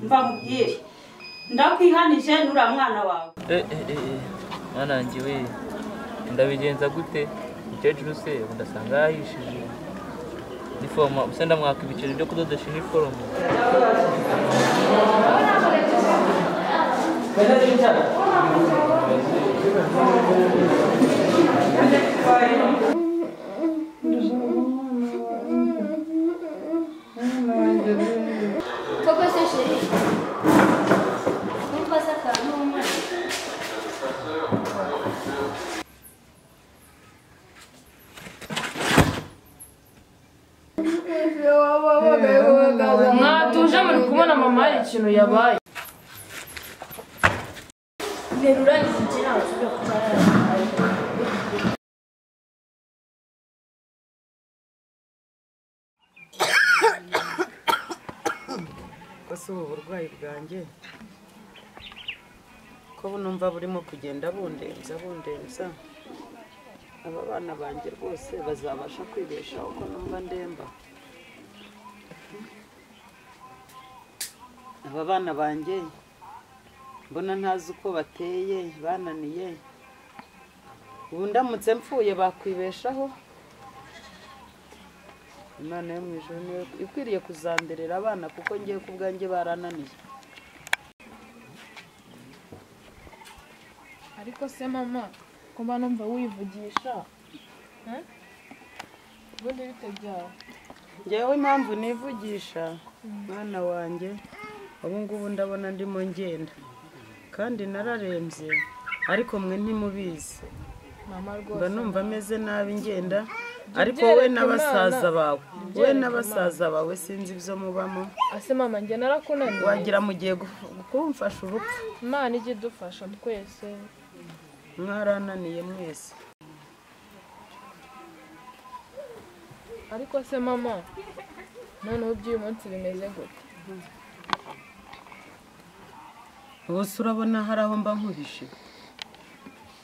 mbamubwire ndakwihanije nura mwana wawe eh eh eh mwanange we ndabigenza gute umukecuru se udasanga yahishije niforoma usa ndamwaka ibiceri byo kudodesha iniforoma koko se sheri numva se akantu umwana mwatuje muri kubona mama hari ikintu yabaye ese ubu burwayi bwanjye ko numva burimo kugenda bundembya bundembya aba bana banjye rwose bazabasha kwibeshaho ko numva ndemba aba bana banjye mbona ntazi uko bateye bananiye ubu ndamutse mpfuye bakwibeshaho imana yo mu ijoro niyo ikwiriye kuzamberera abana kuko ngiye ku bwanjye barananiye ariko se mama ko mba numva wivugisha ubundi bite byawe ngewe impamvu nivugisha mwana wanjye ubu ngubu ndabona ndimo ngenda kandi nararembye ariko mwe ntimubizi mama mba rwose numva ameze nabi ngenda ariko we n'abasaza bawe we n'abasaza bawe sinzi ibyo mubamo ase mama njye narakunaniye wagira mugiye kumfasha urupfu imana ijya idufasha twese mwarananiye mwese ariko se mama noneho iby'uyu munsi bimeze gute bose urabona hari aho mba nkuhishe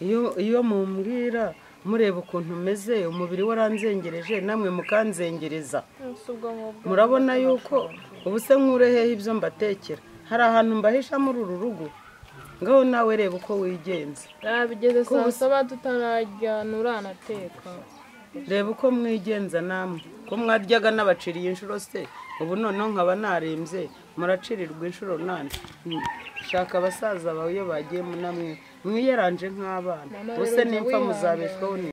iyo iyo mumbwira mureba ukuntu meze umubiri waranzengereje namwe mukanzengereza Ese ubwo ngubwo murabona yuko ubu se nkureheho ibyo mbatekera hari ahantu mbahisha muri uru rugo ngaho nawe reba uko wigenza nabigeze saa Kubusa. saba tutararya nturanateka reba uko mwigenza namwe ko mwaryaga n'abaciriye inshuro se ubu noneho nkaba narembye muracirirwa inshuro nane Mm, shaka abasaza bawe iyo bagiye mu namwe mwiyeranje nk'abana Mama, ubuse rero n'impfa wihangane. muzabeshwaho ni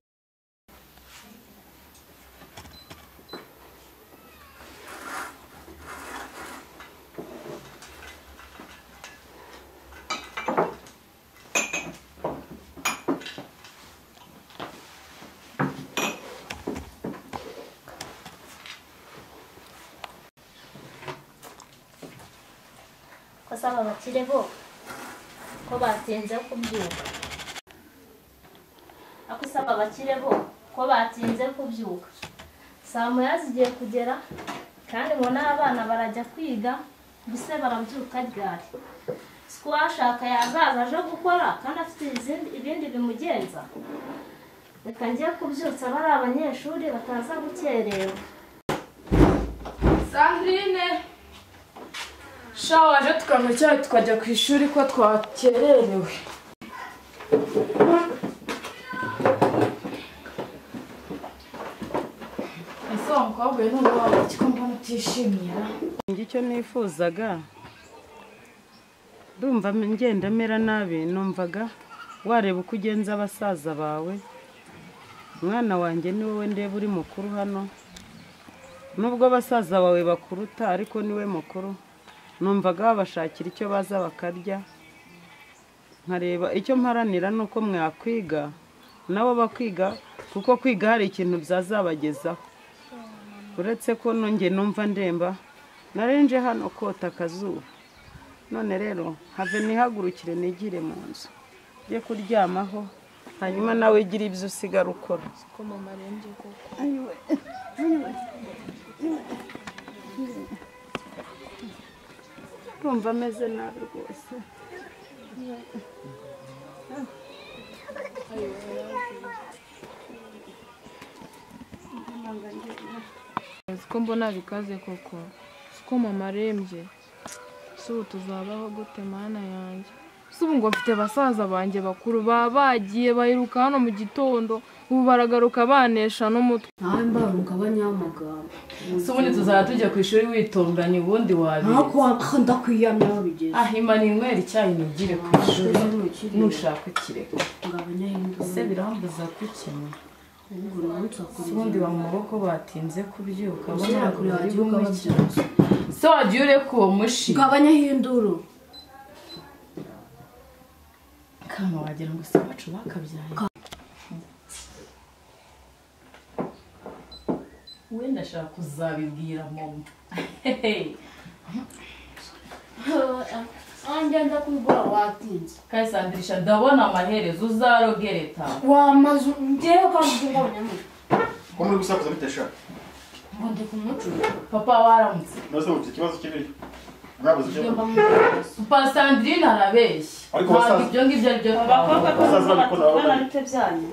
ko asaba abakire bo ko batinze kubyuka ako asaba abakire bo ko batinze kubyuka saa moya zigiye kugera kandi ngo n'abana barajya kwiga mbese barabyuka ryari si ko uwashaka yazaza aje gukora kandi afite izindi- ibindi bimugenza reka njye kubyutsa bari abanyeshuri bataza gukerewa sandrine sha waje tukanywa icyayi tukajya ku ishuri ko twakererewe ese wa mukobwa we n'ubu waba iki ko mbona utishimira njye icyo nifuzaga ndumva ngenda mera nabi numvaga wareba uko ugenza abasaza bawe mwana wanjye ni wowe ndeba uri mukuru hano nubwo abasaza bawe bakuruta ariko niwe mukuru numvaga babashakira icyo baza bakarya nkareba icyo mparanira ni uko mwakwiga nabo bakiga kuko kwiga hari ikintu byazabagezaho uretse ko nongeye numva ndemba narenje hano kota akazuba none rero have nihagurukire nigire mu nzu njye kuryamaho hanyuma nawe gira ibyo usigara ukora ko mama arembye koko urumva ameze nabi rwose siko mbona bikaze koko siko mama arembye ese ubu tuzabaho gute mana yanjye ese ubu ngo mfite basaza banjye bakuru baba bagiye bayiruka hano mu gitondo ubu baragaruka banesha n'umutwe nawe mbaruka abanyamagambo si ubundi tuzaba tujya ku ishuri witondanye ubundi wabizi ntakwaka ndakwiyamya wabigeze ah imana inywera icyayi nigire ku ishuri nushaka ukireka ese birambuza kukinywa si ubundi ba mu maboko batinze kubyuka babona kure bari bumwiki se wagiye ureka uwo mushi gabanyaho induru kama wagira ngo si abacu bakabyaye wenda ashaka kuzabibwira mama angenda kubigura watinze kandi sandirisha ndabona amaherezo uzarogereta wamaze ngewe ukabigura abanyamagambo ko muri gusakuza bitashaka ngo ndi kumucura papa waramutse nazo mufite ikibazo kibiri mwabuze icyo mba mumubaza pa sandirine arabeshya Ariko ntabwo basaza- ibyo ngibyo ari byo abakobwa twavuga bose Basaza babikora batubona babona. ariko byanyu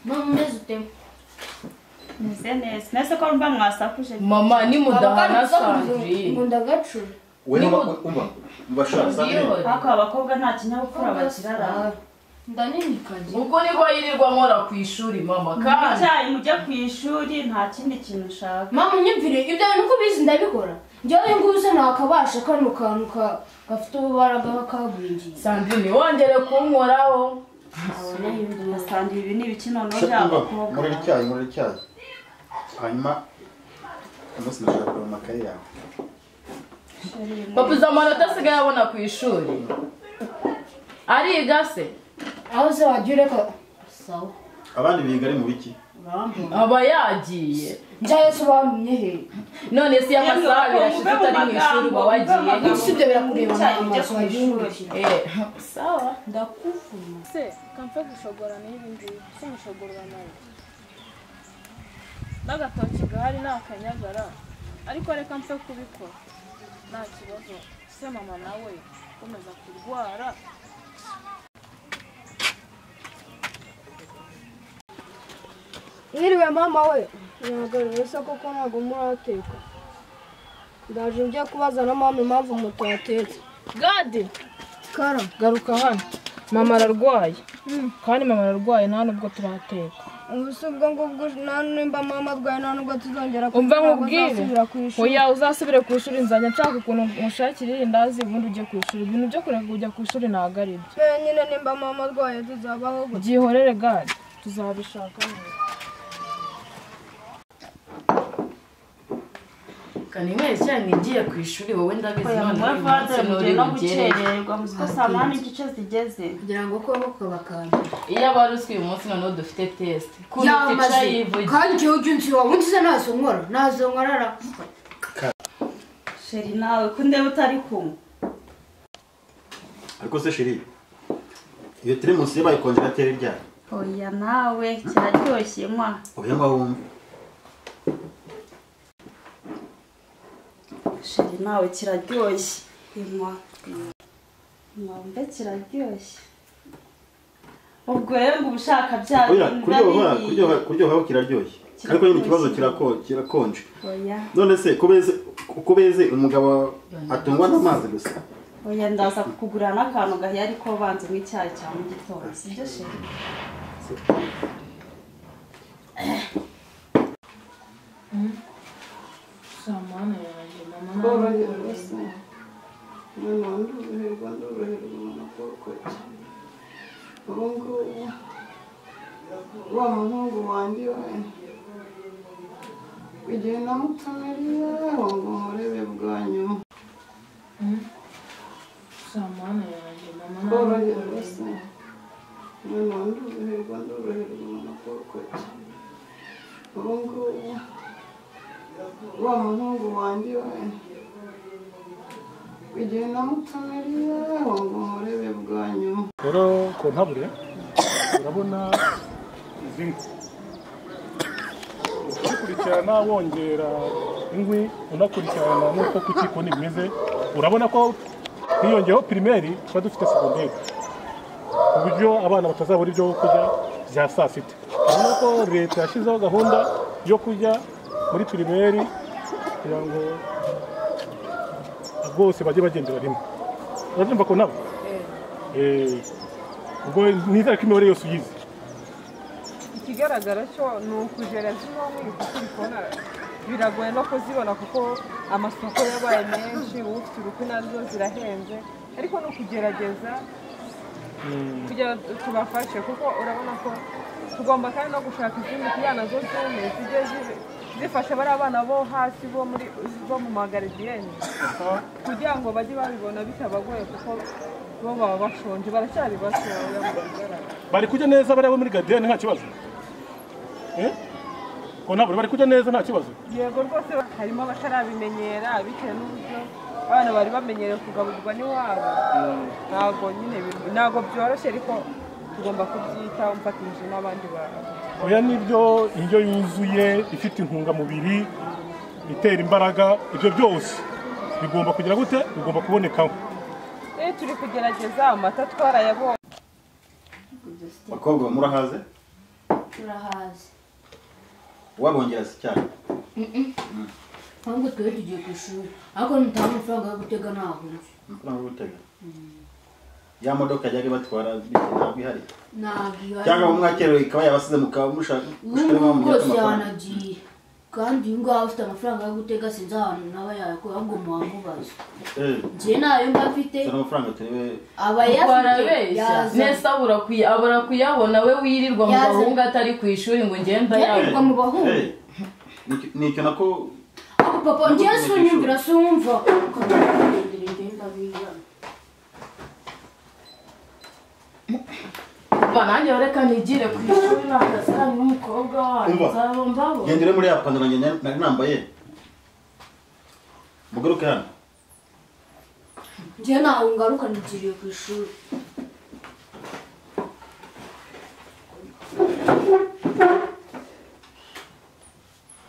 mama umeze utema meze neza mbese ko mba mwasakuje mama nimudahana ngo sandirine ndagacura we Ni niba bo- umva mubashaka sandrine ariko abakobwa nta kinyabupfura bakirara ndaninikaje ubwo niko yirirwa nkora ku ishuri mama kandi icyayi mujye ku ishuri nta kindi kintu ushaka mama unyumvire ibyo bintu uko ubizi ndabikora njyewe uyu nguyu usa ntakabasha kano kantu ka- gafite ububaraga kagwingiye sandirine wongere kunkoraho abonaho induru usanga ibi ni ibikinono by'abakobwa muri icyayi muri icyayi hanyuma umunsi nashaka kureba amakaye yawe papa uzi amanota asigaye abona ku ishuri ariga se aho se wagiye ureka sawa abandi biga ari mu biki urambona aba yagiye njyayo se ubambumye he none si amasaha abiri ashize Yemwe, utari mu ishuri uba wagiye amagambo. usibye birakureba Icyayi mu ujya maso ku ishuri. wagihindukira Eh, sawa ndakuvuma se kamfe gushogora n'ibi ngibi se umushogoro uramaye n'agatoki gahari ni akanyagara ariko reka mfe kubikora nta kibazo se mama nawe ukomeza kurwara Mwiriwe mama we mwagarure se koko ntabwo murateka ndaje njya kubaza na mama impamvu mutatetse gade kara garuka hano mama ararwaye kandi mama ararwaye nta nubwo turateka ubu si ubwo ngubwo nta nimba mama arwaye nta nubwo tuzongera umva kuvuga nkubwire ngo uzasubira ku ishuri oya uzasubire ku ishuri nzajya nshaka ukuntu ngushakira irindazi ubundi ujye ku ishuri ibintu byo kureka kujya ku ishuri ntabwo ari byo Eh, nyine nimba mama arwaye tuzabaho gute byihorere gade tuzabishaka neza kanywera cyane ngiye ku ishuri wowe ndabizi none mugore uyu munsi nturi vadere mugiye bugerere no gukererwa muzi ko saa munani igice zigeze kugira ngo ukuboko bakanda iyo aba ruswi uyu munsi noneho dufite tesite kuko yamaze icayi yivugira kandi igihe ujya unsi wawe unsize ntazo nkora ntazo nkorara sheri nawe ko ndeba utari kumwe ariko se shiri iyo teremusi yabaye kongera atera iryari oya nawe kiraryoshye mwa ubuya ngo wumve sheri nawe kiraryoshye imwa mwambe kiraryoshye ubwo rero ngo ubushaka bya oya bintu kuryoha biba bihiye. kuryoha kuryohaho kiraryoshye ariko nyine ikibazo kirako- kirakonje oya none se ko beze ko beze umugabo atungwa n'amazi gusa oya ndaza kukugurira n'akantu gahiye ariko banze nk'icyayi cya mu gitondo sibyo sheri samana yanjye mama mwana ndoroherwa ndoroherwa mwana kuko ubu ngubu wa muhungu wanjye we igihe namutumiriye ngo murebe bwa nyuma samana yanjye mama tworoherwa se mwana ndoroherwa ndoroherwa mwana kuko ubu ngubu wa muhungu wanjye we igihe namutumiriye ngo murebe bwa nyuma rero kontabure urabona zimwe ukurikirana wongera inkwi unakurikirana n'uko ku kikoni bimeze urabona ko hiyongeyeho pirimeri tuba dufite segonderi ku buryo abana batazabura ibyo kurya bya saa sita urabona ko leta yashyizeho gahunda yo kurya muri pirimeri kugira ngo bose bajye bagendera rimwe urabyumva ko nabo Eh, ubwo nizere ko imibare yose uyizi ikigaragara cyo ni ukujera zino nk'izi uko ubibona biragoye no kuzibona kuko amasoko yabaye menshi uba ufite ubukwe nazo zirahenze ariko ni ukugerageza kugira ngo tubafashe kuko urabona ko tugomba kandi no gushaka izindi tujyana zo zume zijye zi- zifasha bariya bana bo hasi bo muri bo mu magaridiyeni kugira ngo bajye babibona bitabagoye kuko bo baba bashonje baracyari batoya mu bigaragara bari kujya neza bariya bo muri gadiyani nta kibazo Eh? ko nabo bari kujya neza nta kibazo yego rwose harimo abatarabimenyera bitewe n'uburyo abana bari bamenyereye kugaburirwa n'iwabo ntabwo nyine bi- ntabwo byoroshye ariko tugomba kubyitaho mfatanyije n'abandi bantu oya nibyo indyo yuzuye ifite intungamubiri itera imbaraga ibyo byose bigomba kugira gute bigomba kubonekaho Eh, turi kugerageza amata twarayabonye bakobwa murahaze turahazi wabongera se cyane Mm. ntabwo twari tugiye ku ishuri ariko nitanga amafaranga yo gutega ntabwo nzi amafaranga yo gutega ya modoka yajyaga ibatwara bite ntabwo ihari ntabwo iyo ari- cyangwa mwakerewe ikaba yabasize mukaba mushaka ubu ngubu rwose amafaranga yanagiye kandi uyu nguyu aba afite amafaranga yo gutega sinzi ahantu nawe yakora ahubwo mubamubaze Eh, njye ntayo mba mfite tuzana amafaranga turebe aba yafite barabeshya nese abura kuya- abura kuyabona we wirirwa mu Yazanye. bahungu atari ku ishuri ngo ngenda Yirirwa mu bahungu. Eh, nicyo- nicyo nako ako papa njyewe si unyumvira si wumva Ba, nanjye reka nigire ku ishuri nta kazi kanyu n'umukobwa wanyu Umva. nzaba mbabona genda ure muri ya pandaro njye nari nambaye mugaruke hano njyewe ntawe ngaruka nigiriye ku ishuri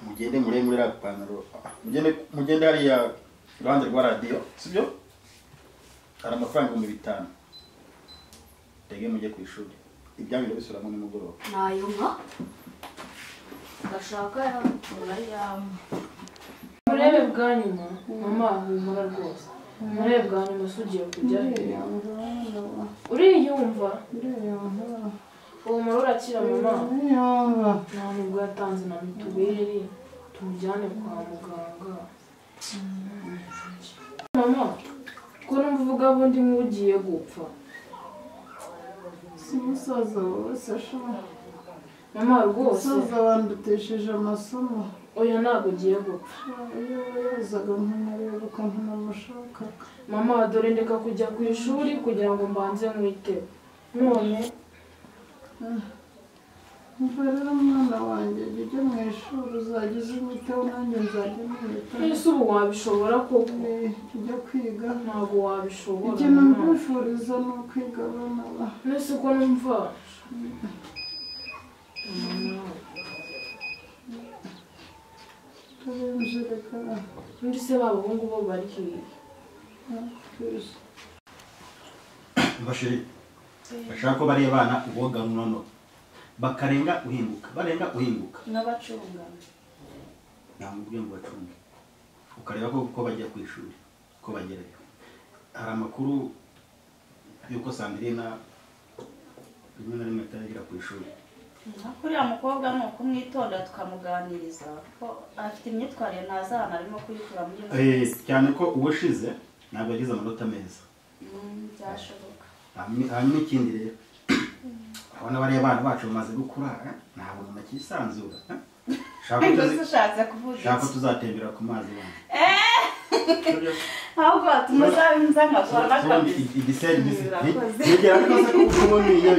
mugende mure muri ya pandaro mugende mugende hariya iruhande rwa radiyo sibyo hari amafaranga ibihumbi bitanu tege mujye ku ishuri ibyanyu ndabisubiramo nimugoroba ntayo nka gashaka murayama murebe bwa nyuma mama humura rwose murebe bwa nyuma si ugiye kujya hejuru uriyumva humura urakira mama nta nubwo yatanze na mituweli tumujyane kwa muganga mama ko numva uvuga bundi nk'ugiye gupfa si umusaza wese ashobora mama rwose umusaza wandutesheje amasomo oya ntabwo ugiye gupfa iyo yazaga nkanareba ukuntu namushakaga mama dore ndeka kujya ku ishuri kugira ngo mbanze mwiteho none mva rero mwana wanjye jya ujya mu ishuri uzajya uzimiteho nanjye nzajya mwitaho ese ubu wabishobora koko ujya kwiga ntabwo wabishobora ibyo nakwifuriza ni ukwigabana mbese ko numva turenje reka undi se b'abahungu bo bari hehe nakwiza mbashiri bashaka ko bariya bana uboga nono bakarenga uhinguka barenga uhinguka n'abacunga namubwiye ngo bacunge ukareba ko ko bajya ku ishuri ko bagerayo hari amakuru y'uko sandirina rimwe na rimwe ataragera ku ishuri Ariko uriya mukobwa ni ukumwitonda tukamuganiriza kuko afite imyitwarire ntazi ahantu arimo kuyikura muri iyo Eh, cyane ko ubushize ntabwo yagize amanota meza Mm, byashoboka Hanyuma- hanyuma ikindi rero abona bariya abana bacu bamaze gukura eh, nta buntu bakisanzura eh. Shaka ko Mbese tuzi- ushatse kuvuga shaka ko iki? tuzatembera ku mazi wano ahubwo tumuzabiza nkavura bakamenya igiserivisi Urakoze. yegera rwose ko ukubona iyo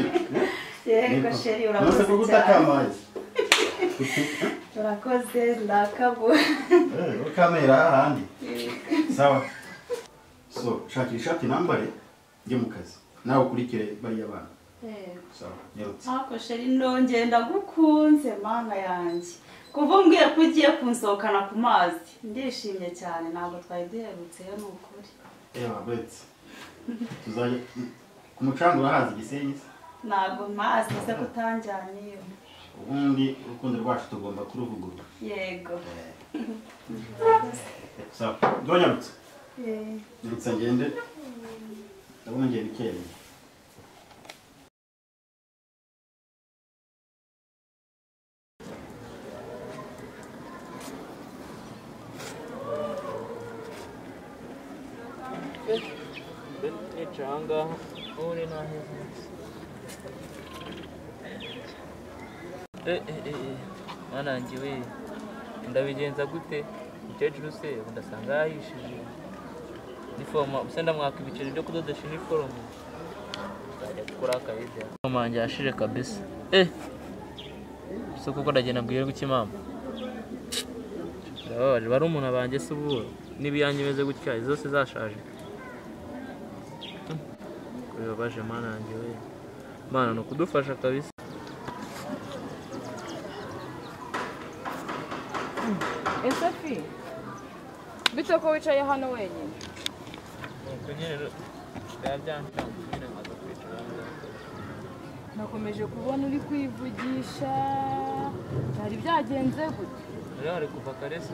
yego sheri urakoze ko gutaka cyane amazi urakoze ndakabo Eh, ukamera ahandi sawa so shakira ishati nambare njye mu kazi nawe ukurikire bariya bana sawa nyarutse Ako sheri ndongeye ndagukunze mana yanjye kuva umbwiye ko ugiye kunsohokana ku mazi ndishimye cyane ntabwo twari duherutseyo ni ukuri reba betse tuzajya ku mucanga urahazi igisenyi se ntabwo mazi ese kutanjyaniyo ubundi urukundo rwacu tugomba kuruvugurura yego sawa ndonyarutse nzibutsa ngende ndabona ngiye bikeye nicara aha ngaha ubu ni naheza Eh, eh, eh, mwana wanjye we ndabigenza gute umukecuru se ubu ndasanga yahishije nifoma ubusa ndamwaka ibiceri byo kudodesha iniforume nzajya gukora akayede mama wanjye yashire kabisa eh si kuko ndagenda mbwire guke mama birababaje bari umuntu abanjye se ubu n'ibiyange imeze gutya izo zose zashaje bibabaje mana yanjye we mana ni ukudufasha kabisa ese fi bite ko wicaye hano wenyine nuko nyine rero biba byanshanze nyine nkaza kwicara hano nakomeje kubona uri kwivugisha byari byagenze gute rero hari kuva kare se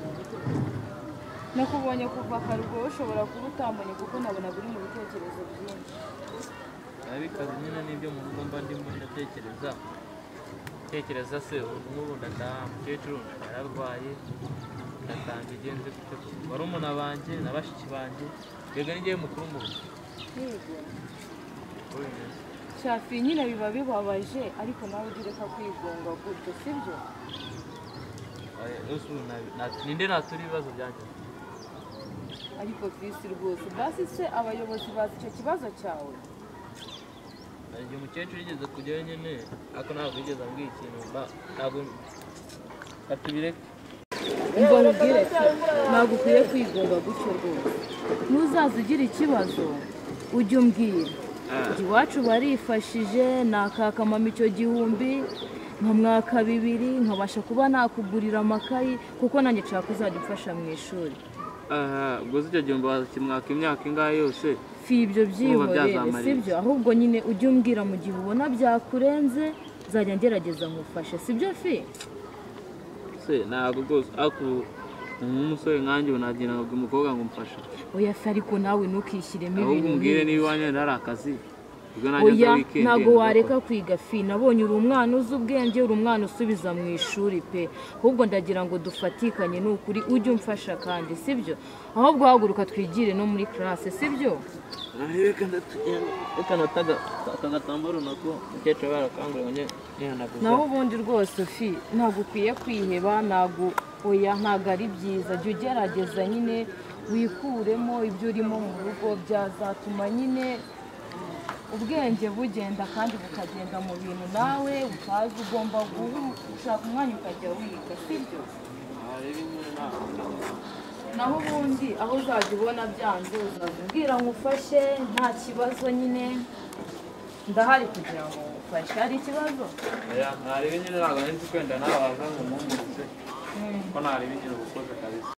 nakubonye kuva kare ubwo ushobora kuba utambonye kuko nabona buri mu bitekerezo byinshi biba bikaze nyine n'ibyo mu rugo mba ndimo ndatekereza tekereza se nk'ubu ndataha umukecuru yararwaye ndatanga igenze gute koko barumuna banjye na bashiki banjye mbega n'igihe mukuru mu rugo yego uko bimeze shafi nyine biba bibabaje ariko nawe ugireka kwigunga gutyo sibyo Oya, rwose ubu nabi- nat- ninde natura ibibazo byanjye ariko visi rwose basi se abayobozi bazi icyo kibazo cyawe hari igihe umukecuru yigeze kujyayo nyine ariko ntabwo yigeze ambwira ikintu mba ntabwo atubireke ngo nkubwire se ntabwo ukwiye kwigunga gutyo rwose ntuzaze ugira ikibazo ujye umbwira Ati, iwacu barifashije nakakamama icyo gihumbi nkamwaka bibiri nkabasha kuba nakugurira amakayi kuko nanjye nshaka kuzajya umfasha mu ishuri gusa icyo gihumbi wakimwaka imyaka ingahe yose si ibyo byihorere sibyo ahubwo nyine ujye umbwira mu gihe ubona byakurenze nzajya ngerageza nkufashe sibyo fi se ntabwo rwose ariko nk'umusore nkanjye ubu nagenda nkabwira umukobwa ngo mfasha oya se ariko nawe ntukishyiremo ahubwo ibintu umbwire nk'ibi. niba iwanjye hari akazi ubwo nanjye nza oya wikendi ntabwo wareka kwiga fi nabonye uri umwana uzi ubwenge uri umwana usubiza mu ishuri pe ahubwo ndagira ngo dufatikanye ni ukuri ujye umfasha kandi sibyo ahubwo haguruka twigire no muri classe sibyo reka nataga aka gatambaro nako umukecuru aba yarakanguriye ngo njye nihanaguza naho ubundi rwose fi ntabwo ukwiye kwiheba ntabwo oya ntabwo ari byiza jya ugerageza nyine wikuremo ibyo urimo mu rugo byazatuma nyine ubwenge bugenda kandi bukagenda mu bintu nawe utazi ugomba gushaka umwanya ukajya wiga sibyo naho ubundi aho uzajya ubona byanze uzabwira ngo ufashe nta kibazo nyine ndahari kugira ngo ufashe hari ikibazo oya ntarebe nyine ntabwo nzi kwenda nawe waza ngo mpumurize ko ntarebe nyine ubukoze kabisa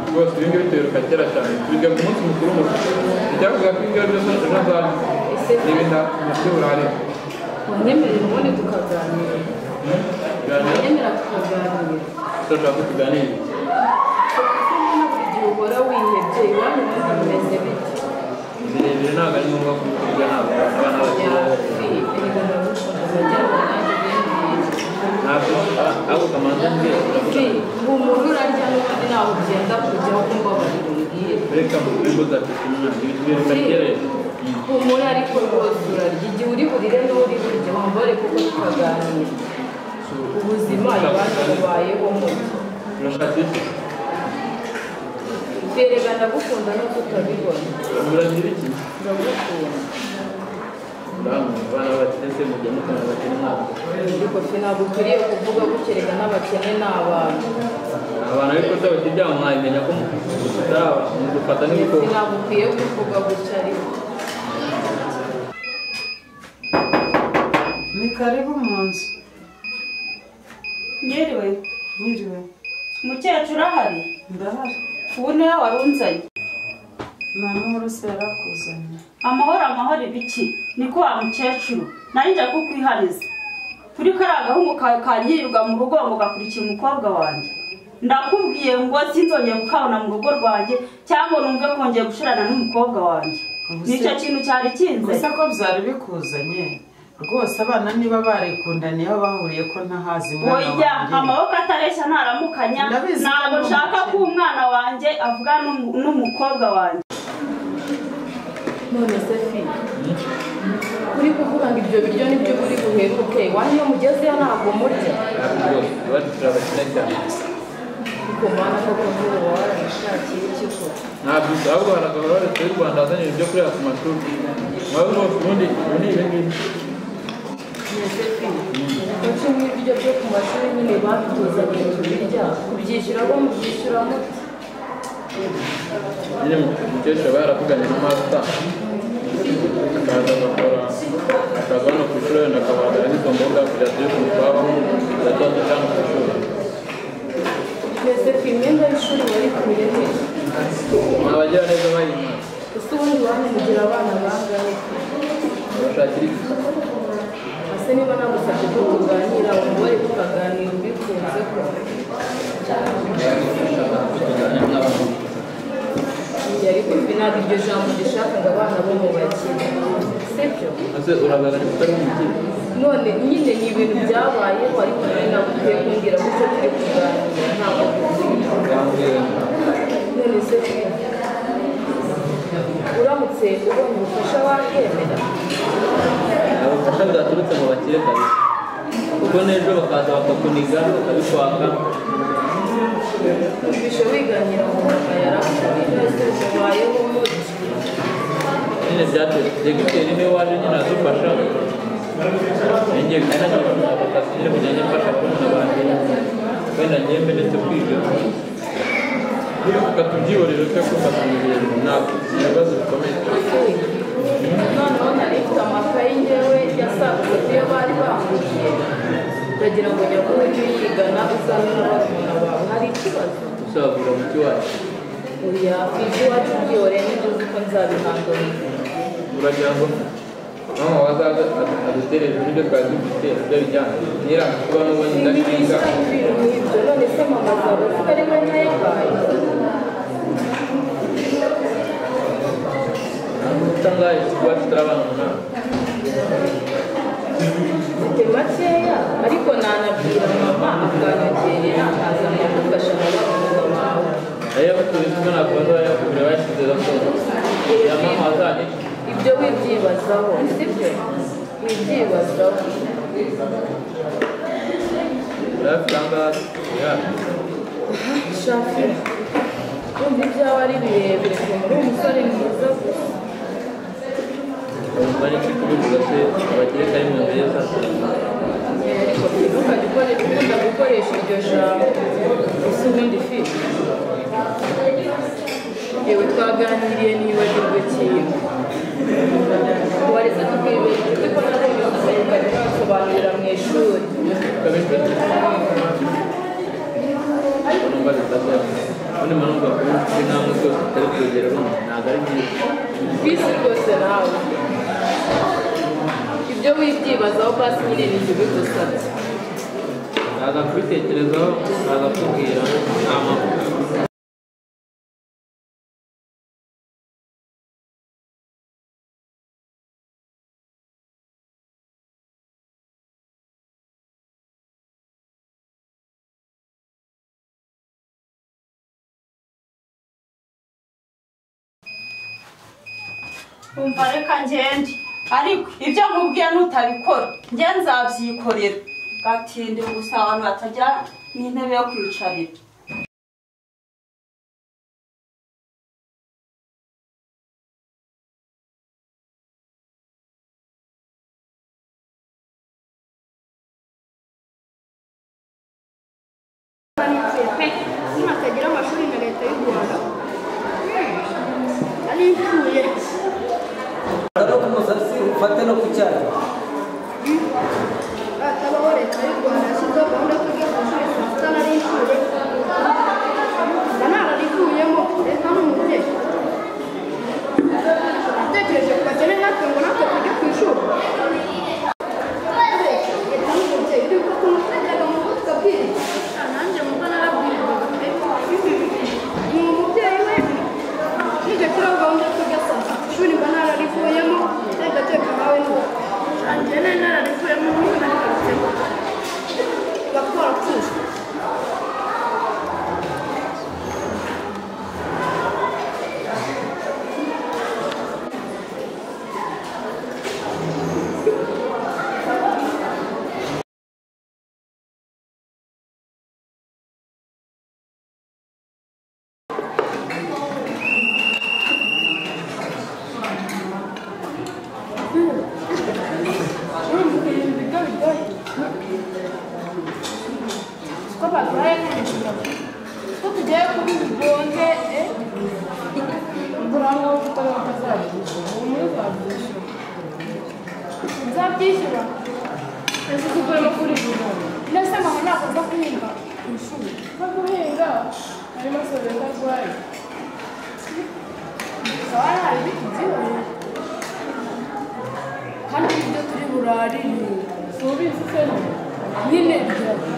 rwose ibi ngibi biruka kera cyane tujya ku munsi mukuru mukuru ibyavuga ko ibyo byose ejo hazaza ni ibintu nabyo burare wanyemerera ubundi tukaganira wanyemera tukaganira turashaka tuganire igihe uhora wihebye iwanyu ubundi bimeze bite birebire ntabwo ari ngombwa ko tujya ntabwo abana bakiri ntabwo ahubwo kamanza njye Uri, humura urarya n'ubundi ntabwo ugenda kujya aho kumva abantu bambwiye reka mubwirwa uzafite umwana ibintu biruka kera humura ariko rwose urarya igihe uri burire n'uri burya wambare kuko tukaganira ubuzima iwanyu bubayeho mubi turashaka iki Berega ndagukunda no tutabibona muragira iki ndagukunda urahamwe abana batetse mujya mukana bakiri ntabwo ariko se ntabwo ukwiriye kuvuga gukerega n'abakene ni abantu abantu ariko se bakijyamo mwabimenya ko mutaraba mudufata Se n'ibikoko ntabwo ukwiye kuvuga gutya ariko ni karibu mu nzu Nyiriwe, nyiriwe mukecuru ahari? ndahari Ubu niwe wari unzanye. nta n'uwari usa yarakuzanye Amahoro amahoro ibiki? Niko wa mukecuru. Nari nje kukwihariza. Turi kariya gahungu ka- kanyirirwa mu rugo ngo gakurikira umukobwa wanjye. Ndakubwiye ngo sinzongeye kukabona mu rugo rwanjye cyangwa numve kongeye gushirana n'umukobwa wanjye. Nicyo kintu cyari kinze. gusa ko byari bikuzanye rwose abana niba barikundaniye aho bahuriye ko ntahazi umwana oya wanjye amaboko atareshya ntaramukanya Ndabizi ko ntabwo ari nshaka ko umwana wanjye avuga n'umu- n'umukobwa wanjye none se fi uri kuvuga ngo ibyo biryo nibyo muri buheruke wanyu iyo mugezeyo ntabwo murya iwacu turabakina cyane ariko mwana koko nk'ubu waba warabishakiye iki koko ntabwo usaba u rwanda gahora leta y'u rwanda azanye ibyo kureba ku mashuri mwabe mwose ubundi ubu ni ibi ngibi Kuki nk'ibiryo byo ku mashuri nyine babitozaga kubirya kubyishyura bo mubyishyura muti nyine mukecuru aba yaravuganye na masta akaza agakora akaza hano ku ishuri wenda akabagara n'izo mboga kugira tujye kumutwabamo zatoza cyangwa ku ishuri twese ku imyenda y'ishuri wari kubiremerera ni abagira neza bayimara ese ubundi wanyu mugira abana bangahe abashakira iki ese niba nagusabye ko tuganira umubare tukaganira ubikunze ko Oya, ariko ibi ntabwo iryo jambo rishaka ngo abana bo mubakire sibyo ese uragagara utari umukire none nyine ni ibintu byabayeho ariko nawe naguteye kumbwira gutyo turi kuganira ntabwo none se uramutse ubonye ubufasha wakemera ubufasha bwaturutse mu bakire kabisa kuko n'ejo bakaza bakakuniga bakabikwaka Bisho wiganira mu manga yarakuye byose bibayeho muri nyine byateye gutera niwe waje nyine adufasha njye kandi ntabwo ntabwo akazi nyine kugira ngo mfasha kubona abantu wenda ngembe ndetse kwiga reka tubyihorere twe gufata mu bintu runaka ni ibibazo bikomeye noneho nari mfite amakayi ngewe yasaguze ku yo bari bambwiye ndagira ngo njya kuba ujye uyigana uzabe n'abazana bawe hari ikibazo usabura muti wacu oya ku iby'iwacu byihore nibyo uzi ko nzabihangana uragira ngo mama wazaza adutere hejuru n'ibyo twari dufite ibyo bijyana niyo kuba n'ubundi ndashinga ibintu nk'ibyo none se mama zawe ko ari we ntayabaye utangaye kuba tutarabana umunani mfite makeya ariko nanabwira mama akanyongerera akazana yagufasha nawe akaguma aho ayo baturutse ubona ku bazayakubwira bashyize raporo ya mama wazaje ibyo wibyibazaho sibyo wibyibazaho urayafite aha ngaha ya shafi wumva ibyawe ari birebire ukuntu uri umusore mwiza gusa urumva ni iki kubivuga se abakire kari mu nziza ariko ntukajya ukoresha ukunda gukoresha iryo jambo gusa ubundi fite yewe twaganiriye nibagirwe ikintu wareze tukibera inshuti ko nabonye umusirikare ukabisobanurira mu ishuri urumva bitazaba ubundi mpanumva kuri ibyo wibyibazaho pasi nyine ni ibyo bigusabye nzaza kubitekerezaho nzaza kubwira nta makuru umva reka ngende ariko ibyo nkubwiye nutabikora nge nzabyikorera gatinde gusa abantu batagira n'intebe yo kwicarira pe umwana atagira amashuri na leta y'u rwanda ari imvuye no ku musatsi ufate no ku cyayi hatabaho leta y'u rwanda yashyizeho gahunda yo kwiga ku ishuri saa nari imvuye na nararivuyemo leta ni umubyeyi natekereje ku bakene natwe ngo natwe tujye ku ishuri leta ni umubyeyi uri gutuma twajyaga mu rugo tukabwiriza nanjye mu mba narabwirwaga pe ni umubyeyi we nijya kuri gahunda yo kujya saa sita ishuri mba nararivuyemo reka teka nawe n'uwo nanjye nari nararivuyemo n'ubu narikarutsemo tuba twarapfuye ko barwaye nk'umukino ko tugiye kuba ibigonge turango kuko batazabyishyura umwe uzabyishyura uzabyishyura ese tugomba kuri buri ndetse mama ntabwo nza guhinga ku ishuri nko guhinga harimo soreza arwaye haba hari ibiti byihariye kandi ibyo turi burarire si ubizi se nyine byawe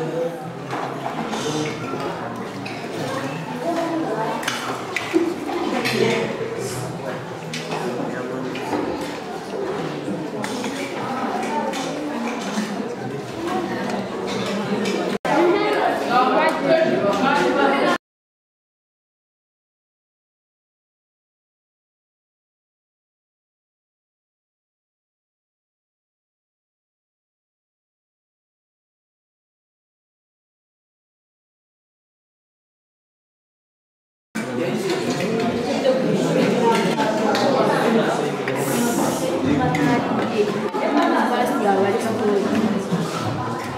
yaba ari kagoye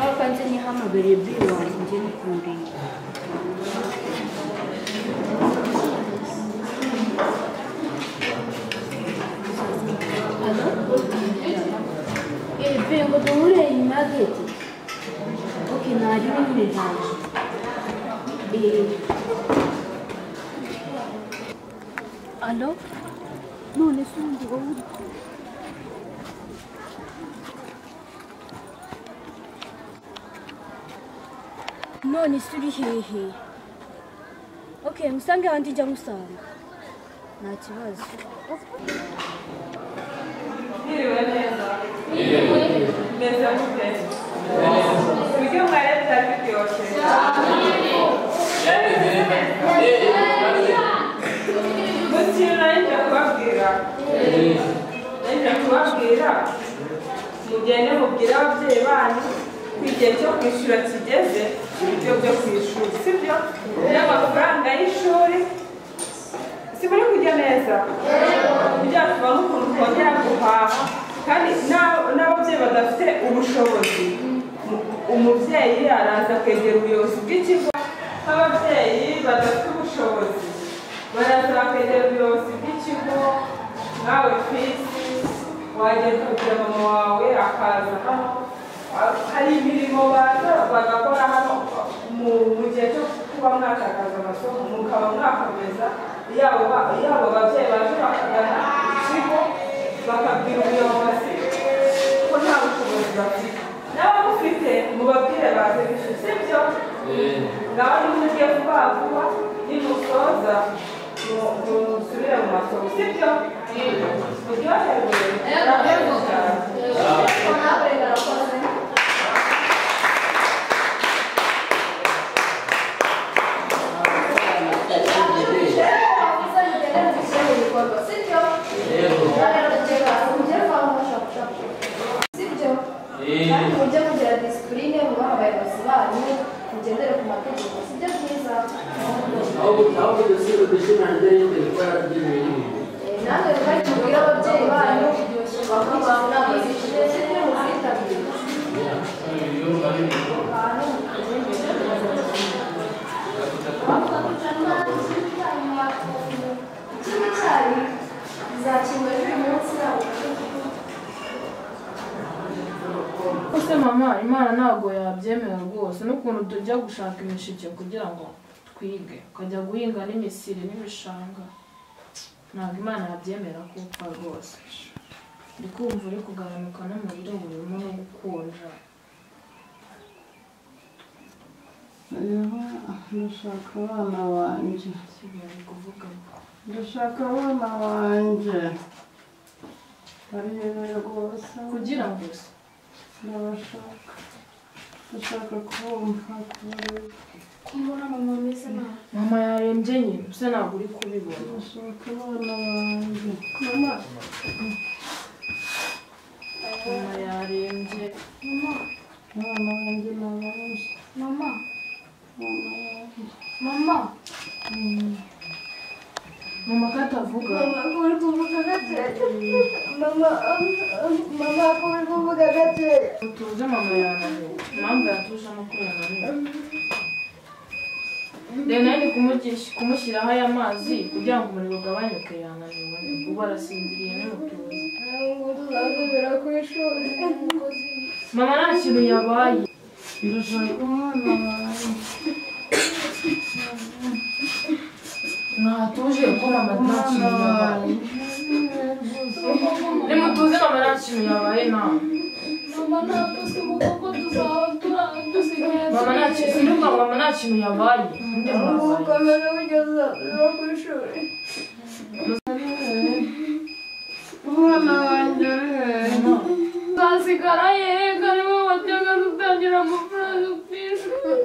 ariko nzi nihamagariye biri wanjye njye nikurira ebe ngo duhure iyi mageti oke nari uri muri hanze alo none se ubundi wowe uri none se uri hehe ok musange ahandi njya musanga nta kibazo Mwiriwe neza. Meze mute. Ibiryo mwariye byari biryoshye. Mu kintu nari nje kubabwira. Nari nje kubabwira. Mugende mubwire ababyeyi banyu ko igihe cyo kwishyura kigeze ibiryo byo ku ishuri sibyo n'amafaranga y'ishuri siburi kujya neza byatuba n'ukuntu twongera guhaha kandi n'abo- n'ababyeyi badafite ubushobozi umubyeyi araza akegera ubuyobozi bw'ikigo nk'ababyeyi badafite ubushobozi baraza bakegera ubuyobozi bw'ikigo nkawe fisi wagenda ukabwira mama wawe akaza hano hari imirimo baza bagakora hano mu mu gihe cyo kuba mwatakaza amasomo mukaba mwakomeza yabo ba- yabo babyeyi baje bakagana ikigo bakabwira ubuyobozi ko nta n'abamufite mubabwire baze bishe sibyo ngaho niba ugiye vuba vuba nimusoza mu- musubire mu masomo sibyo muryoherwe muryoherwe cyane mujye mugira disipurine mubahe abayobozi banyu mugendere ku mategeko sibyo byiza ahubwo dusiba dushimangira yindi gukora ibintu namwe mubari mubwire ababyeyi banyu bakurikiza inama zishize sibyo muzitabire ikindi cyayi bizakingwa n'uyu munsi yabo Ese mama imana ntabwo yabyemera rwose n'ukuntu tujya gushaka imishike kugira ngo twige ukajya guhinga n'imisiri n'ibishanga ntabwo imana yabyemera kuko rwose ndi kumva uri kugabanuka n'umuriro burimo no gukonja rero ndashaka abana banjye sigaye kuvuga ndashaka abana banjye barihebe rwose kugira ngo se ndabashaka ndashaka kubumva kubareba kumbona mama ameze nabi mama yarembye nyine se ntabwo uri kubibona ndashaka abana banjye mama mama yarembye mama abana banjye ni ababuze mama mama yanjye mama mama ko atavuga mama ko uri kuvuga gake mama um, mama ko uri kuvuga gake tuze mama yananiwe impamvu yatuje ni uko yananiwe rero nanjye kumugisha kumushyiraho aya mazi kugira ngo umuriro ugabanyuke yananiwe ubu arasinziriye n'umutuzo ntabwo tuzasubira ku ishuri mama nta kintu yabaye ndashaka umwana wanjye ntatuje kuko mama nta kintu yabaye nimutuze mama nta kintu yabaye ntawe mama ntabwo se kuko tuzaba tura- dusigaye mama nta kintu sinuka turi- mama nta kintu yabaye ninde wabaye komeza kugeza no ku ishuri umwana wanjye urihe nzasigara yega nibo bajyaga dutangira amafaranga ku ishuri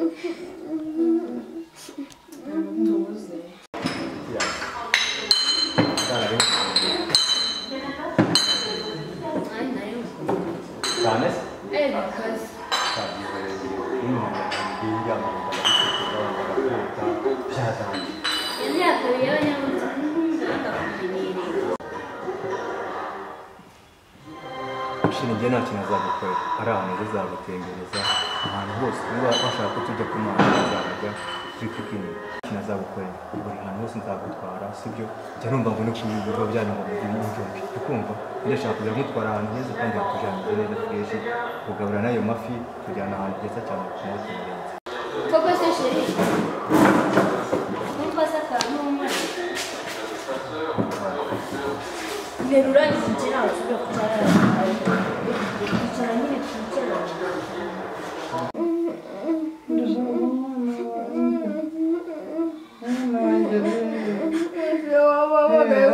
cyane Erikazi imyaka yawe ushinzwe nta kintu azagukorera ari ahantu heza azagutembereza ahantu hose niba washaka ko tujya kumara azajya kuri pikini ikintu azagukorera buri hantu hose nzagutwara sibyo njya numva ngo no ku bigo byanyu ngo bigire injyombi ukumva ndashaka kujya mutwara ahantu heza kandi hatujyanize neza twese kugabura n'ayo mafi kujyana ahantu heza cyane ku maboko muremure koko se sheri nimba se akantu umwana nterura ikintu ntabwo ushobora kucyara icara nyine twicara ndashaka umwana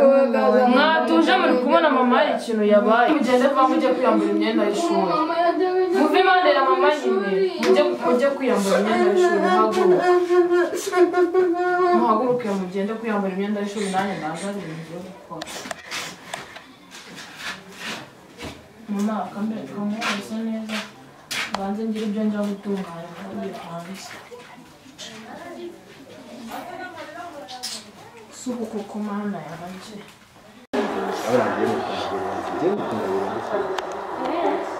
mwatuje muri kubona mama hari ikintu yabaye mugende vuba mujye kwiyambura imyenda y'ishuri muve impande ya mama nyine mujye mujye kwiyambura imyenda y'ishuri muhaguruke muhaguruke mugende kwiyambura imyenda y'ishuri nanjye ndaza ari ibintu byo gukora mama akambe kamworosa neza banze ngire ibyo njya gutunganya kandi hanze si ubu kuko mana yanjye abarangiye mu kugura njye gukunda birenze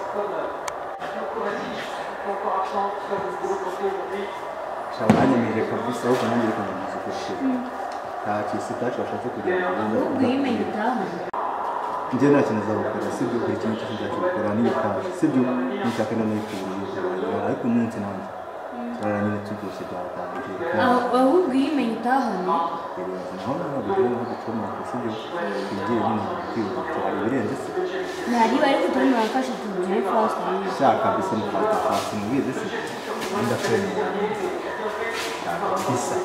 shaka banyemeje kabisa ahubwo nanjye reka ndamuzi kurushiza nta kisi itacu bashatse kugira ngo bumve ko Ubwiyemenge utaha. njye nta kintu azagukora sibyo buri kimwe cyose nzakigukora n'ibitanga sibyo nitaka n'amayifuriye ariko umunsi nanjye turara nyine tubyose byatangiye ahubwo iyo umenye utahana naho naho bigire naho ducomoka sibyo twigire nyine kwihuta ibirenze se ntariba ariko turi mwaka eshatu byepfo pastor shaka kabisa mufata pasi mubizi se ndakwemera bisa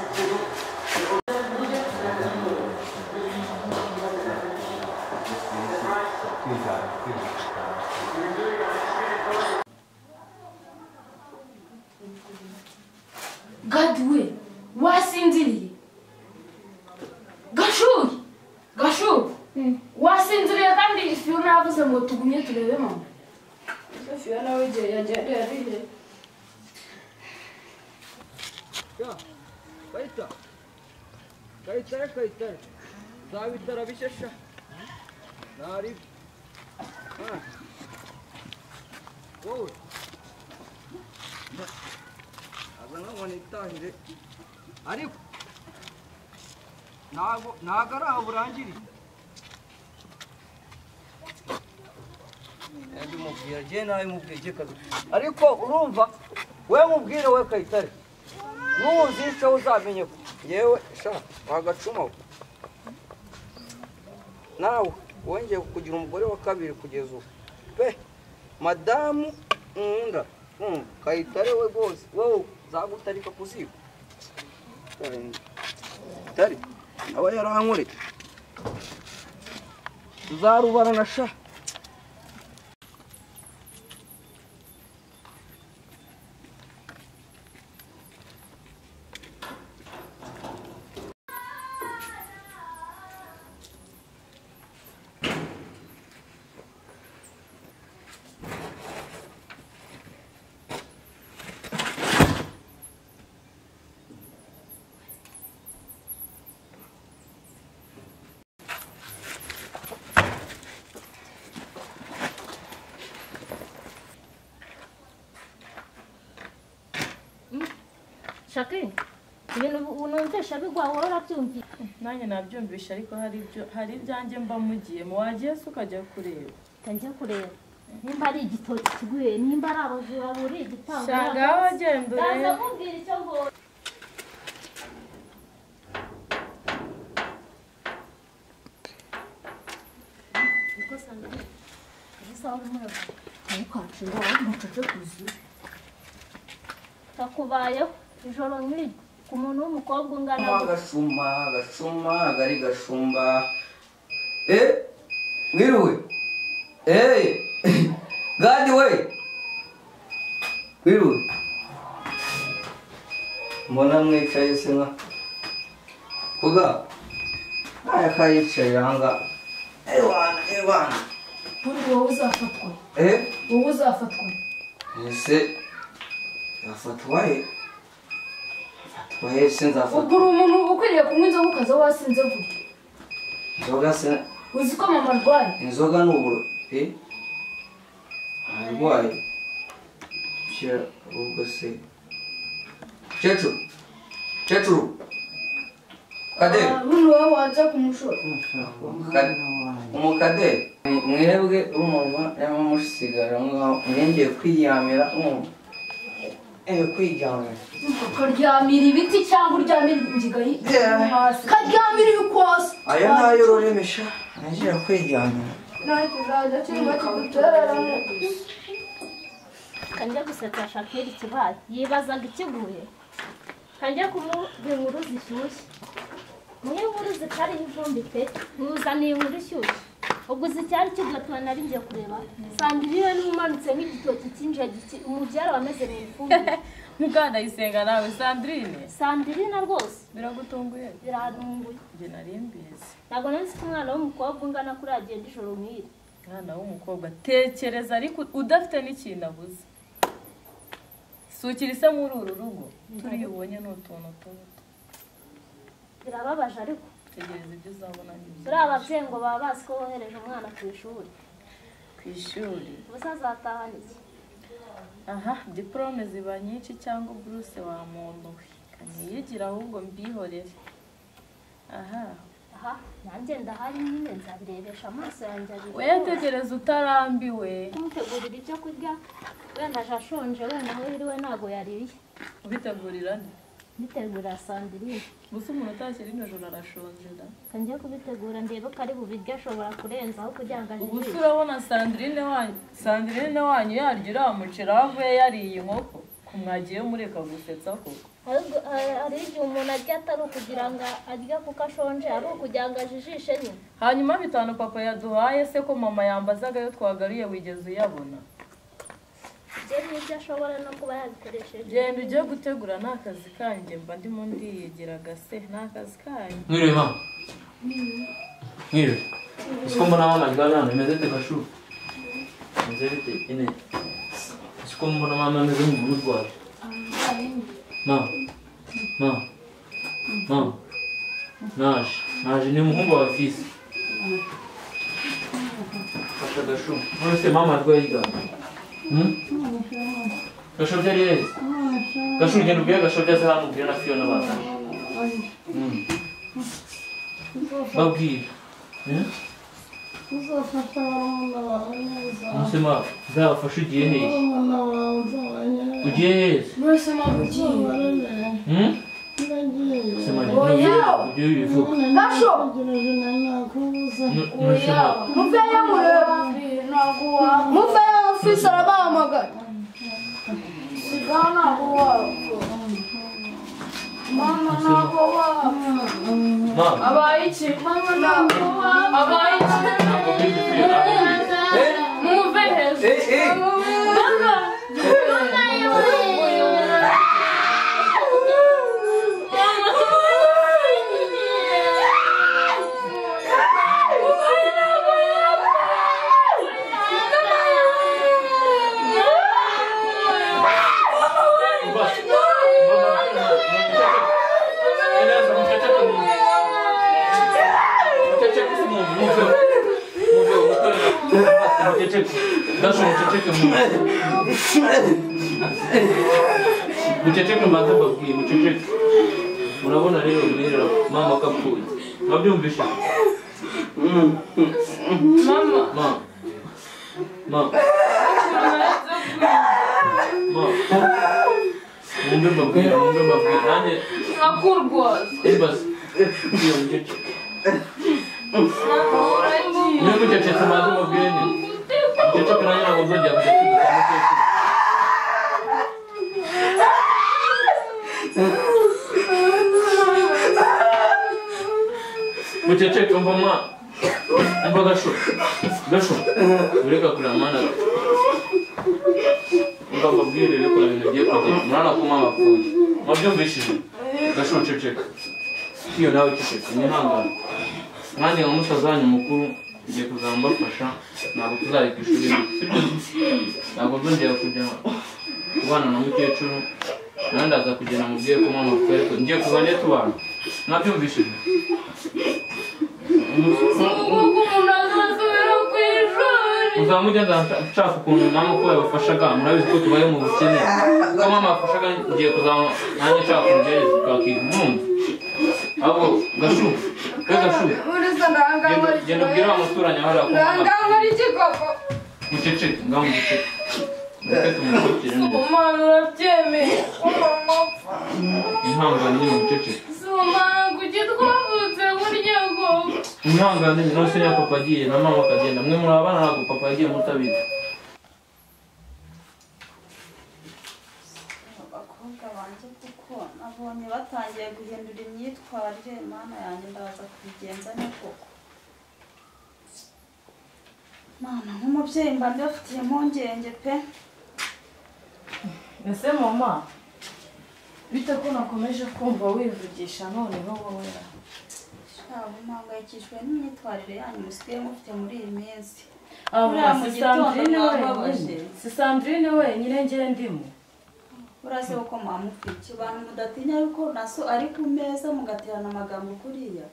gadi we wasinziriye gashuye gashuye wasinziriye kandi fiona yavuze ngo tugumye turebe mama fiona we igihe yagenda yariye kayitare kayitare kayitare zabitara bishesha nari Ah. wowe aza nkaho nitahire ariko ntabwo ntabwo ari aho burangiriye Ndi mubwira je nawe mubwira je kazi. Ariko urumva we mubwire we kayitare. Nuzi se uzamenye ko yewe sha wagacuma. Nawe wongeye kugira umugore wa kabiri kugeza ubu. Pe madamu nkunda. Mm, kayitare we rwose wowe zagutarika kuziba. Kayitare aba yarankoreye. Tuzarubarana sha. shaki ibintu unumvisha bigwa wowe urabyumvira nanjye nabyumvisha ariko hari ibyo hari ibyanjye mba mugiyemo wajya se ukajya kureba utajya kureba nimba ari igitoki kiguye nimba ari abajura buri igitambo Shaka wowe genda urebe. ndaza kubwira icyo mbonye niko sangwa gusa wari umwana uri kwacira umucaca kuzuye kakubayeho ijoro nk'iryo ku muntu w'umukobwa ungana gashuma gutya. gashuma gashuma gari gashumba eh mwiriwe eh gadi we mwiriwe mbona mwicaye se nka kuga aya kayicaye hanga ewana ewana kuri wowe uzafatwa eh wowe uzafatwa ese nzafatwa he nzafatwa he se nzafatwa ubwo uri umuntu ukwiriye kunywa inzoga ukaza wasinze vuba inzoga se uzi ko mama arwaye inzoga ni uburo he arwaye shyira ubwo se cecuru cecuru kade umuntu wowe wajya kumushora Kade- umukade mwebwe umunwa yaba musigara mwaho mwengeye kwiyamira mwumva eh kwiyamira ukaryamira ibiti cyangwa uryamira ingiga y- hasi ukaryamira ibikosi aya ni ayo ururemesha nagera kwiyamira ntacyo uzajya cyangwa kigutereramo kanjya gusetsa shakiri ikibaye yibazaga ikiguye kanjya kumubwira inkuru zishyushye mu inkuru zitariho ivumbi pe nkuzaniye inkuru ishyushye ubwo uzi icyari kigatuma nari ngiye kureba sanga iriwe n'umanutse nk'igitoki cy'injagi ki- umubyara wamezereye ifumbire muganda yisenga nawe sandrine sandirina rwose biragutunguye biratunguye njye nari mbizi ntabwo nari nzi ko umwana w'umukobwa ungana kuri agenda ijoro nk'iri umwana w'umukobwa tekereza ariko udafite n'ikintu abuze sukira ise muri uru rugo turiya ubonye ni utuntu tubi birababaje ariko tegereza ibyo uzabona n'ibyo turiya ababyeyi ngo baba bazi ko wohereje umwana ku ishuri ku ishuri ubusa azatahana iki aha diporome ziba nyinshi cyangwa buruse wamombowe kaniyigire ahubwo mbihorere aha aha nanjye ndahari nyine nzabirebesha amaso yanjye abiri wetegereza utarambiwe kumutegurira ibyo kurya wenda aje ashonje wenda aho yiriwe ntabwo yaririye ubitegurira nde mbitegurira sandiriye gusa umuntu utashyira nijoro arashonje da reka njye kubitegura ndebe ko ari bubiryo ashobora kurenzaho kugira ngo ubu se ajye urabona sandirine wanyu sandirine wanyu yarya uriya muceri aho avuye yariye inkoko ko mwagiye mureka gusetsa koko ahubwo hari hari igihe umuntu arya atari ukugira ngo arye kuko ashonje ari ukugira ngo ajijishe nyine hanyuma bitanu papa yaduhaye se ko mama yambazaga iyo twagaruye wigeze uyabona bye n'ibyo ashobora no kuba yabikoresheje genda ujye gutegura ni akazi kanjye mba ndimo ndiyegeraga se ni akazi kanyu Mwiriwe mama. Mwiriwe. Siko mbona mama aryamye hano imeze ite kashu? Imeze bite? Ine. Siko mbona mama ameze nk'umuntu urwaye. Mama. Mama. Mama. Naje. Naje ni umuhungu wa fisi. Fasha gashu. None se mama arwaye igana. Hmm? Gashu byari yeze. Gashu ugenda ubwire gashu byose hano ubwire na Fiona bazanye. Hmm. babwira uzafasha abana bawe neza umusema nzabafashe ugiye hehe abana bawe uzabanyerera ugiye hehe mwese mubabarire Hmm? ndagiye Sema njye ntugiye, ujye wivuga Kasho! Nakubuza. umusema muveyo mureba muveyo ofisi arabahamagara sigaho ntabwo wapfa mama ntabwo wapfa Mama. abaye iki mama ntabwo wapfa abaye iki muve hejuru mama Gashu muceceke mwiza. muceceke mbanza mbabwiye muceceke murabona rero birera mama ko apfuye mwabyumvishe Mama. mama mama mumbe mbabwira mumbe mbabwira nanjye Ntakurwaza. ibasi iyo muceceke niba mucecetse mbanza mbabwire nyine muceceke nanjye ntabwo nzongera muceceke muceceke umva mwana umva gasho gasho ureka kureba mwana umva mbabwire rero kureba ibintu bigiye kugera murana ko mama apfuye mwabyumvishije gasho ceceka iyo nawe ceceka mwihangane nanjye nka musaza wanyu mukuru ngiye kuzaba mbafasha ntabwo tuzareka ishuri sibyo ntabwo nzongera kujya kubana na mukecuru nawe ndaza kugera mubwiye ko mama apfuye ariko ngiye kuva nde tubana mwabyumvishije uzaba mugenda nshaka ukuntu mama ko yabafashaga murabizi ko tubaye mu bukene ko mama yafashaga ngiye kuzaba nanjye nshaka umugerezi twakiga mwumva ahubwo gashu we gashu urasa ndahangaywa genda ubwire wa muturanyi aho ariya ko mama ndahangaywa n'igikoko muceceke ngaho muceceke muceceke mukurikire neza umwana urabyemeye umama mwihangane nyine muceceke Soma kuki twavutse burya bwo mwihangane nyine nose niba papa agiye na mama akagenda mwe muri abana ntabwo papa yagiye mutabizi abakobwa banjye kuko nabonye batangiye guhindura imyitwarire mana yanjye ndaza kubigenza ne koko mana nk'umubyeyi mba ndafitiye impungenge pe ese mama bite ko nakomeje kumva wivugisha noneho wowe shabo mpangayikishijwe n'imyitwarire yanyu musigaye mufite muri iyi minsi aba buriya mu si gitondo sandrine mwababaje wenyine si sandrine wenyine njyewe ndimo uraze uko mwamupfiki abantu mudatinya yuko na so ari ku meza mugaterana amagambo kuriya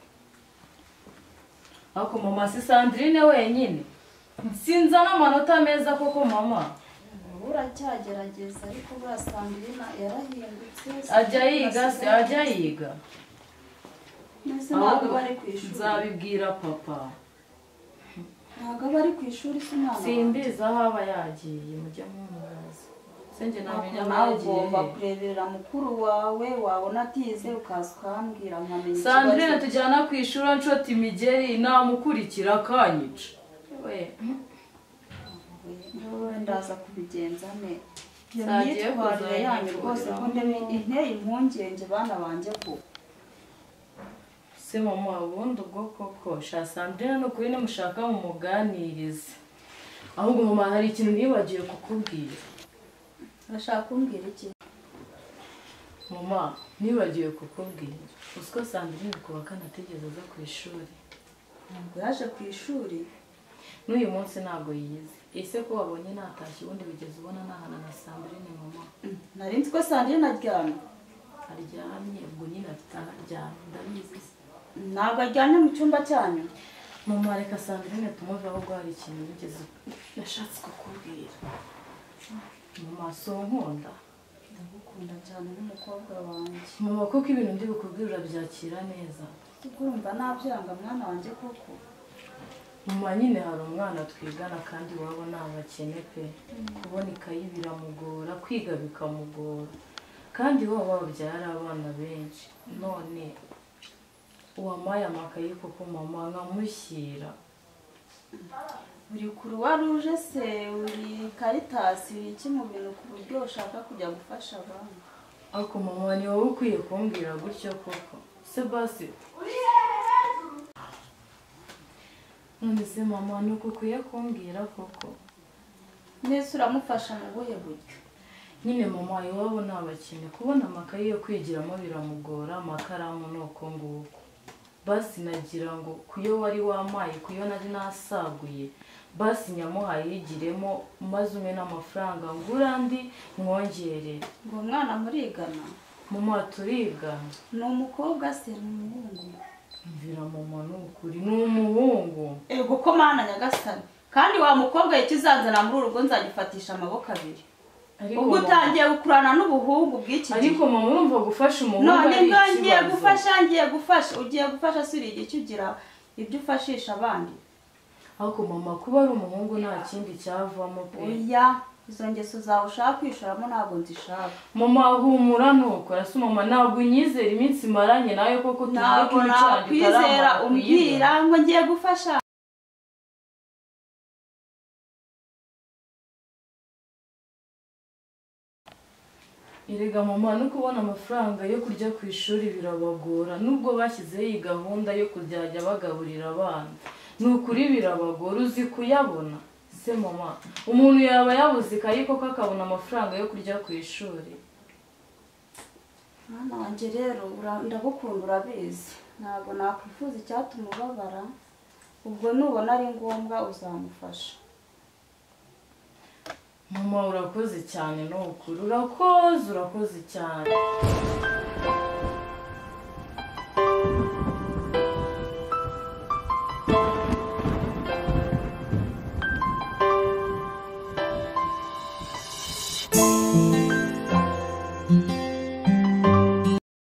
ako mama si sandrine wenyine sinza n'amanota meza koko mama ubu uracyagerageza ariko buriya sandrina yarahindutse ajya yiga se ajya yiga mbese ntabwo Ahubwo aba ari ku ishuri nzabibwira papa ntabwo aba ari ku ishuri se umwana simbizi aho aba yagiye mujya mumubaza njye namenya nawe nagiye ugomba he? kurebera mukuru wawe wabona atize ukaza ukahambwira nkamenya ikibazo. sandrine tujyana ku ishuri nshoti migeri namukurikira akanyica We, wowe ndaza kubigenza ne iyo Zagiye myitwarire kuzana yanyu rwose ikibazo. kunde inteye impungenge bana banjye ko se mama ubundi ubwo koko sha sandrine ni ukuri nimushaka mumuganirize ahubwo mama hari ikintu nibagiwe kukubwira urashaka kumbwira iki mama nibagiwe kukubwira uziko sandrine kuwa kane atigeze aza ku ishuri ntabwo yaje ku ishuri n'uyu munsi ntabwo yize ese ko wabonye natashye ubundi bigeze ubona nahana na sandrine mama nari nzi ko sandrine aryamye aryamye ubwo nyine afite aho aryamye ndabizi ntabwo aryamye mu cyumba cyanyu mama reka sandrine tumwumve ahubwo hari ikintu yigeze yashatse kukubwira mu maso nkunda ndagukunda cyane n'umukobwa wanjye mama kuko ibintu ndi bukubwira urabyakira neza urumva nabyanga mwana wanjye koko mama nyine hari umwana twigana kandi iwabo ni abakene pe kubona ikayi biramugora kwiga bikamugora kandi iwabo babyara abana benshi none uwampaye amakayi kuko mama nkamushyira uri kuruwa ruje se uri karitasi uri iki mu bintu ku buryo ushaka kujya gufasha abantu ariko mama ni wowe ukwiye kumbwira gutyo koko se basi none se mama ni uku ukwiye kumbwira koko mbese uramufasha mu buhe buryo nyine mama iwabo ni abakene kubona amakayi yo kwigiramo biramugora amakaramu ni uko nguko basi nagira ngo kuyo wari wamaye kuyo nari nasaguye basi nyamuhaye yigiremo maze umwe n'amafaranga ngura andi mwongerere ngo umwana murigana mama turigana ni umukobwa se ni umuhungu mvira mama ni ukuri ni umuhungu ego ko mana nyagasani kandi wa mukobwa ikizanzana muri uru rugo nzagifatisha amaboko abiri Ariko ubwo mama- utangiye gukurana n'ubuhungu bw'iki gihe ariko mama urumva gufasha umuhungu none ari bwa ngiye ikibazo. gufasha ngiye gufasha ugiye gufasha si uriye igihe ugira ibyo ufashisha abandi ariko mama kuba ari umuhungu nta kindi cyavamo pe oya izo ngeso zawe ushaka kwishoramo ntabwo nzishaka mama humura nuko arasa umama ntabwo unyizera iminsi maranye nawe koko tuvuga ko ntabwo nakwizera umbwira ngo ngiye gufasha erega mama no kubona amafaranga yo kurya ku ishuri birabagora nubwo bashyizeho iyi gahunda yo kuzajya bagaburira abana ni ukuri birabagora uzi kuyabona se mama umuntu yaba yabuze ikayi koko akabona amafaranga yo kurya ku ishuri mwana wanjye rero ura- ndagukunda urabizi ntabwo nakwifuza icyatuma ubabara ubwo nubona ari ngombwa uzamufasha mama urakoze cyane ni ukuri urakoze urakoze cyane